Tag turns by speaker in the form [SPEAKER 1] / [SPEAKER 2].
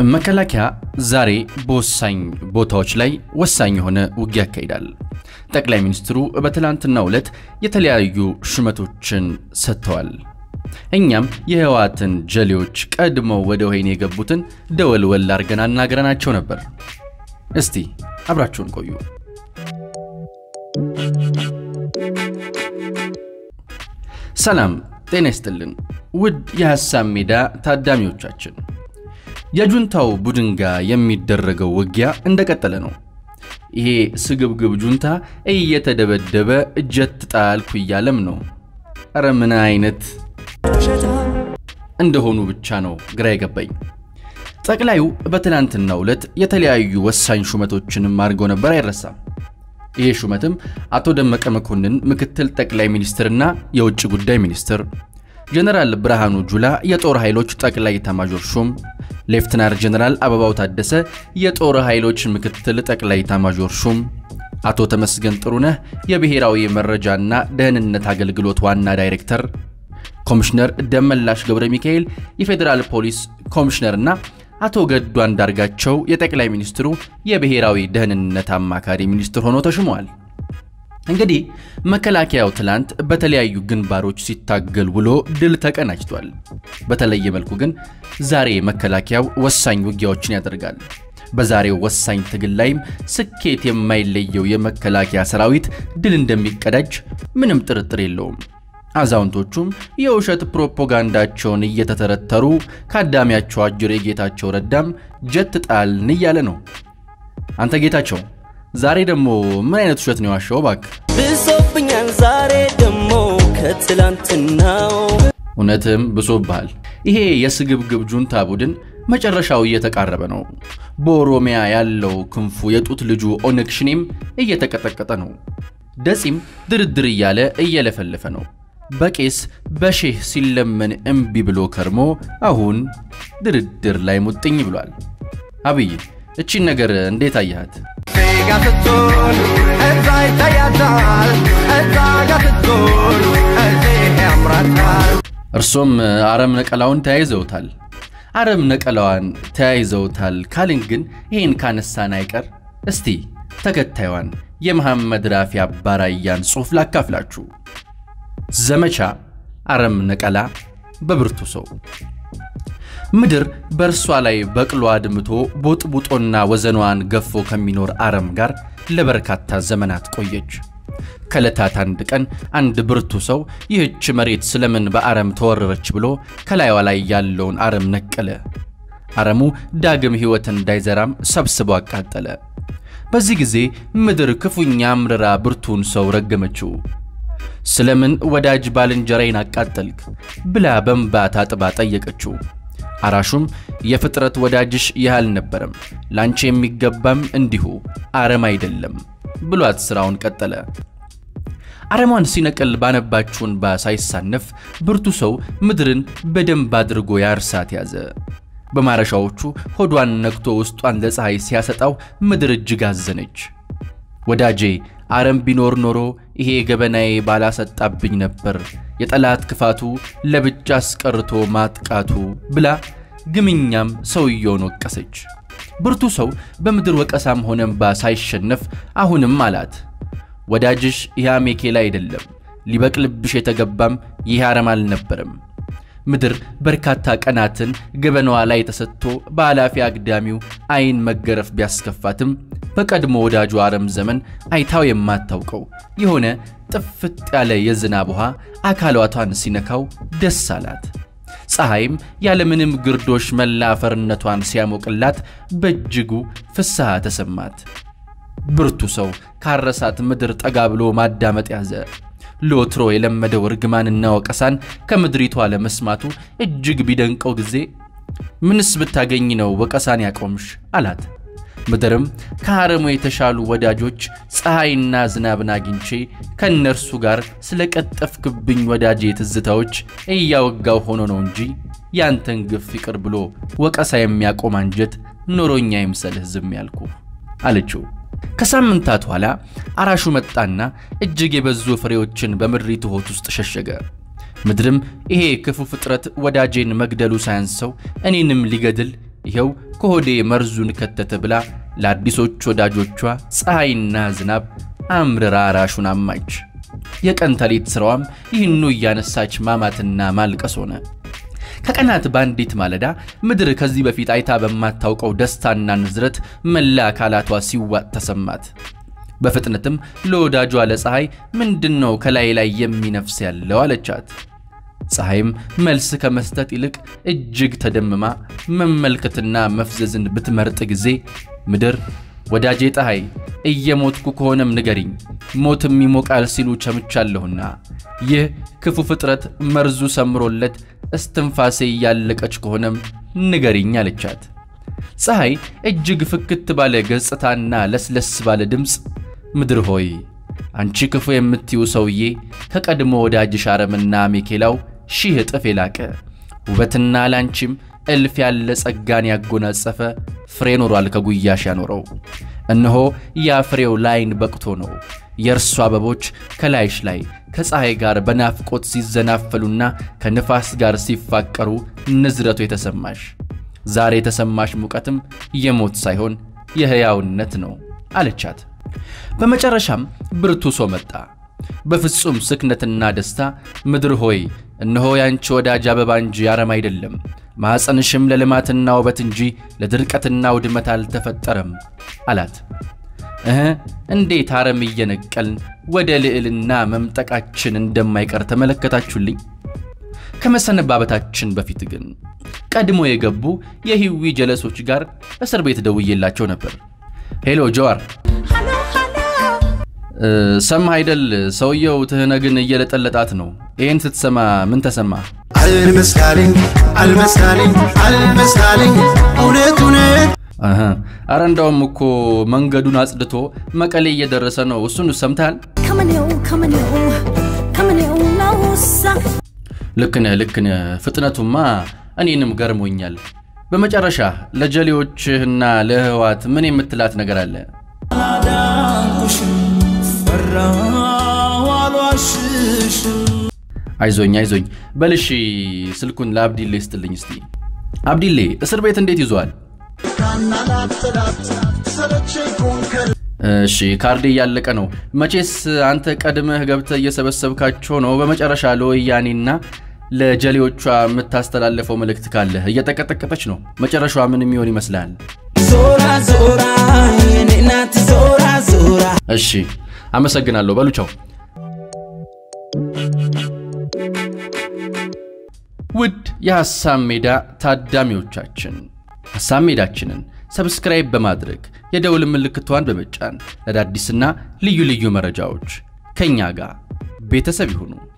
[SPEAKER 1] መከላከያ ዛሬ በወሳኝ ቦታዎች ላይ ወሳኝ የሆነ ውጊያ ያካሂዳል። ጠቅላይ ሚኒስትሩ በትላንትናው ዕለት የተለያዩ ሹመቶችን ሰጥተዋል። እኛም የህወሓትን ጀሌዎች ቀድመው ወደ ወህኒ የገቡትን ደወልወል አድርገን አናግረናቸው ነበር። እስቲ አብራችሁን ቆዩ። ሰላም ጤና ይስጥልን ውድ የሐሳብ ሜዳ ታዳሚዎቻችን፣ የጁንታው ቡድን ጋር የሚደረገው ውጊያ እንደቀጠለ ነው። ይሄ ስግብግብ ጁንታ እየተደበደበ እጀት ጣልኩ እያለም ነው። ኧረ ምን አይነት እንደሆኑ ብቻ ነው ግራ የገባኝ። ጠቅላዩ በትናንትናው ዕለት የተለያዩ ወሳኝ ሹመቶችንም አድርገው ነበር፣ አይረሳም። ይህ ሹመትም አቶ ደመቀ መኮንን ምክትል ጠቅላይ ሚኒስትርና የውጭ ጉዳይ ሚኒስትር፣ ጀነራል ብርሃኑ ጁላ የጦር ኃይሎች ጠቅላይ ኤታማዦር ሹም፣ ሌፍትናር ጀነራል አበባው ታደሰ የጦር ኃይሎች ምክትል ጠቅላይ ኤታማዦር ሹም፣ አቶ ተመስገን ጥሩነህ የብሔራዊ መረጃና ደህንነት አገልግሎት ዋና ዳይሬክተር፣ ኮሚሽነር ደመላሽ ገብረ ሚካኤል የፌዴራል ፖሊስ ኮሚሽነርና አቶ ገዱ አንዳርጋቸው የጠቅላይ ሚኒስትሩ የብሔራዊ ደህንነት አማካሪ ሚኒስትር ሆኖ ተሹመዋል። እንግዲህ መከላከያው ትላንት በተለያዩ ግንባሮች ሲታገል ውሎ ድል ተቀናጅቷል። በተለየ መልኩ ግን ዛሬ መከላከያው ወሳኝ ውጊያዎችን ያደርጋል። በዛሬው ወሳኝ ትግል ላይም ስኬት የማይለየው የመከላከያ ሰራዊት ድል እንደሚቀዳጅ ምንም ጥርጥር የለውም። አዛውንቶቹም የውሸት ፕሮፓጋንዳቸውን እየተተረተሩ ከአዳሚያቸው አጅሬ ጌታቸው ረዳም ጀት ጣልን እያለ ነው። አንተ ጌታቸው ዛሬ ደግሞ ምን አይነት ውሸት ነው የዋሸው? እባክህ
[SPEAKER 2] ብሶብኛል ዛሬ ደግሞ ከትላንትናው።
[SPEAKER 1] እውነትም ብሶብሃል። ይሄ የስግብግብ ጁንታ ቡድን መጨረሻው እየተቃረበ ነው። በኦሮሚያ ያለው ክንፉ የጡት ልጁ ኦነግ ሽኔም እየተቀጠቀጠ ነው። ደጺም ድርድር እያለ እየለፈለፈ ነው። በቄስ በሼህ ሲለመን እምቢ ብሎ ከርሞ አሁን ድርድር ላይ ሙጥኝ ብሏል። አብይ እቺን ነገር እንዴት አያሃት?
[SPEAKER 3] ጋ ስትሆን እዛ ይታያታል፣ እዛ ጋ ስትሆን እዚህ ያምራታል።
[SPEAKER 1] እርሶም አረም ነቀላውን ተያይዘውታል። አረም ነቀላዋን ተያይዘውታል ካልን ግን ይህን ካነሳን አይቀር እስቲ ተከታዩን የመሐመድ ራፊ አባራያን ጽሑፍ ላካፍላችሁ። ዘመቻ አረም ነቀላ በብርቱ ሰው ምድር በእርሷ ላይ በቅሎ አድምቶ ቦጥቡጦና ወዘኗን ገፎ ከሚኖር አረም ጋር ለበርካታ ዘመናት ቆየች። ከዕለታት አንድ ቀን አንድ ብርቱ ሰው ይህች መሬት ስለምን በአረም ተወረረች ብሎ ከላይዋ ላይ ያለውን አረም ነቀለ። አረሙ ዳግም ሕይወት እንዳይዘራም ሰብስቦ አቃጠለ። በዚህ ጊዜ ምድር ክፉኛ አምርራ ብርቱን ሰው ረገመችው። ስለምን ወዳጅ ባልንጀራዬን አቃጠልክ ብላ በእንባ ታጥባ ጠየቀችው። አራሹም የፍጥረት ወዳጅሽ ይህ አልነበረም፣ ላንቺ የሚገባም እንዲሁ አረም አይደለም ብሏት ሥራውን ቀጠለ። አረሟን ሲነቅል ባነባችው እንባ ሳይሳነፍ ብርቱ ሰው ምድርን በደንብ አድርጎ ያርሳት ያዘ። በማረሻዎቹ ሆዷን ነክቶ ውስጧን ለፀሐይ ሲያሰጣው ምድር እጅግ አዘነች። ወዳጄ አረም ቢኖር ኖሮ ይሄ ገበናዬ ባላሰጣብኝ ነበር፣ የጠላት ክፋቱ ለብቻ አስቀርቶ ማጥቃቱ ብላ ግምኛም ሰውየውን ወቀሰች። ብርቱ ሰው በምድር ወቀሳም ሆነ እምባ ሳይሸነፍ አሁንም አላት፣ ወዳጅሽ ይህ አሜኬላ አይደለም፣ ሊበቅልብሽ የተገባም ይህ አረም አልነበረም። ምድር በርካታ ቀናትን ገበናዋ ላይ ተሰጥቶ በኃላፊ አግዳሚው አይን መገረፍ ቢያስከፋትም በቀድሞ ወዳጁ አረም ዘመን አይታው የማታውቀው የሆነ ጥፍጥ ያለ የዝናብ ውሃ አካሏቷን ሲነካው ደስ አላት። ፀሐይም ያለምንም ግርዶሽ መላ አፈርነቷን ሲያሞቅላት በእጅጉ ፍስሐ ተሰማት። ብርቱ ሰው ካረሳት ምድር ጠጋ ብሎ ማዳመጥ ያዘ። ለወትሮ የለመደው እርግማንና ወቀሳን ከምድሪቷ ለመስማቱ እጅግ ቢደንቀው ጊዜ ምንስ ብታገኝ ነው ወቀሳን ያቆምሽ አላት። ምድርም ከአረሙ የተሻሉ ወዳጆች ፀሐይና ዝናብን አግኝቼ ከእነርሱ ጋር ስለ ቀጠፍክብኝ ወዳጄ ትዝታዎች እያወጋው ሆኖ ነው እንጂ ያንተን ግፍ ይቅር ብሎ ወቀሳ የሚያቆም አንጀት ኖሮኛ ይምሰልህ ዝም ያልኩ አለችው። ከሳምንታት ኋላ አራሹ መጣና እጅግ የበዙ ፍሬዎችን በምድሪቱ ሆድ ውስጥ ሸሸገ። ምድርም ይሄ ክፉ ፍጥረት ወዳጄን መግደሉ ሳያንሰው እኔንም ሊገድል ይኸው ከሆዴ መርዙን ከተተ ብላ ለአዲሶች ወዳጆቿ ፀሐይና ዝናብ አምርራ ራሹን አማች። የቀን ተሌት ሥራዋም ይህኑ እያነሳች ማማትና ማልቀስ ሆነ። ከቀናት በአንዲት ማለዳ ምድር ከዚህ በፊት አይታ በማታውቀው ደስታና ንዝረት መላ አካላቷ ሲዋጥ ተሰማት። በፍጥነትም ለወዳጇ ለፀሐይ ምንድን ነው ከላይ ላይ የሚነፍስ ያለው አለቻት። ፀሐይም መልስ ከመስጠት ይልቅ እጅግ ተደምማ መመልከትና መፍዘዝን ብትመርጥ ጊዜ ምድር ወዳጄ ፀሐይ እየሞትኩ ከሆነም ንገሪኝ፣ ሞትም ይሞቃል ሲሉ ቸምቻለሁና ይህ ክፉ ፍጥረት መርዙ ሰምሮለት እስትንፋሴ እያለቀች ከሆነም ንገሪኝ አለቻት። ፀሐይ እጅግ ፍክት ባለ ገጽታና ለስለስ ባለ ድምፅ ምድር ሆይ አንቺ ክፉ የምትዩ ሰውዬ ከቀድሞ ወዳጅሽ አረምና ሜኬላው ሺህ እጥፍ የላቀ ውበትና ላንቺም እልፍ ያለ ጸጋን ያጎናጸፈ ፍሬ ኖሯል ከጉያሽ ያኖረው። እነሆ ያ ፍሬው ላይን በቅቶ ነው። የእርሱ አበቦች ከላይሽ ላይ ከፀሐይ ጋር በናፍቆት ሲዘናፈሉና ከንፋስ ጋር ሲፋቀሩ ንዝረቱ የተሰማሽ ዛሬ የተሰማሽ ሙቀትም የሞት ሳይሆን የሕያውነት ነው አለቻት። በመጨረሻም ብርቱ ሰው መጣ። በፍጹም ስክነትና ደስታ ምድር ሆይ እነሆ ያንቺ ወዳጅ አበባ እንጂ አረም አይደለም፣ ማኅፀንሽም ለልማትና ውበት እንጂ ለድርቀትና ውድመት አልተፈጠረም አላት። እህ እንዴት አረም እየነቀልን ወደ ልዕልና መምጠቃችን እንደማይቀር ተመለከታችሁልኝ። ከመሰነባበታችን በፊት ግን ቀድሞ የገቡ የሂዊ ጀለሶች ጋር እስር ቤት ደውዬላቸው ነበር። ሄሎ ጀዋር ሰማህ አይደል? ሰውየው ትህነግን እየለጠለጣት ነው። ይህን ስትሰማ ምን ተሰማ?
[SPEAKER 4] አልመስካልኝ አልመስካልኝ አልመስካልኝ እውነት እውነት
[SPEAKER 1] አረ እንዳውም እኮ መንገዱን አጽድቶ መቀሌ እየደረሰ ነው። እሱን ሰምተሃል?
[SPEAKER 5] ከመኔው ከመኔው ከመኔው ናውሳ
[SPEAKER 1] ልክ ነህ፣ ልክ ነህ። ፍጥነቱማ እኔንም ገርሞኛል። በመጨረሻ ለጀሌዎችህና ለህዋት ምን የምትላት ነገር አለ? አይዞኝ አይዞኝ በልሺ። ስልኩን ለአብዲሌ ስጥልኝ እስቲ። አብዲሌ እስር ቤት እንዴት ይዟል? እሺ ካርዴ እያለቀ ነው። መቼስ አንተ ቀድመህ ገብተህ እየሰበሰብካቸው ነው። በመጨረሻ ለወያኔና ለጀሌዎቿ የምታስተላለፈው መልእክት ካለህ እየጠቀጠቀጠች ነው። መጨረሻዋ ምን የሚሆን ይመስልሃል?
[SPEAKER 2] ዞራ ዞራ የኔ ናት ዞራ ዞራ
[SPEAKER 1] እሺ አመሰግናለሁ። በሉ ቻው። ውድ የሐሳብ ሜዳ ታዳሚዎቻችን ሐሳብ ሜዳችንን ሰብስክራይብ በማድረግ የደውል ምልክቷን በመጫን ለአዳዲስና ልዩ ልዩ መረጃዎች ከእኛ ጋር ቤተሰብ ይሁኑ።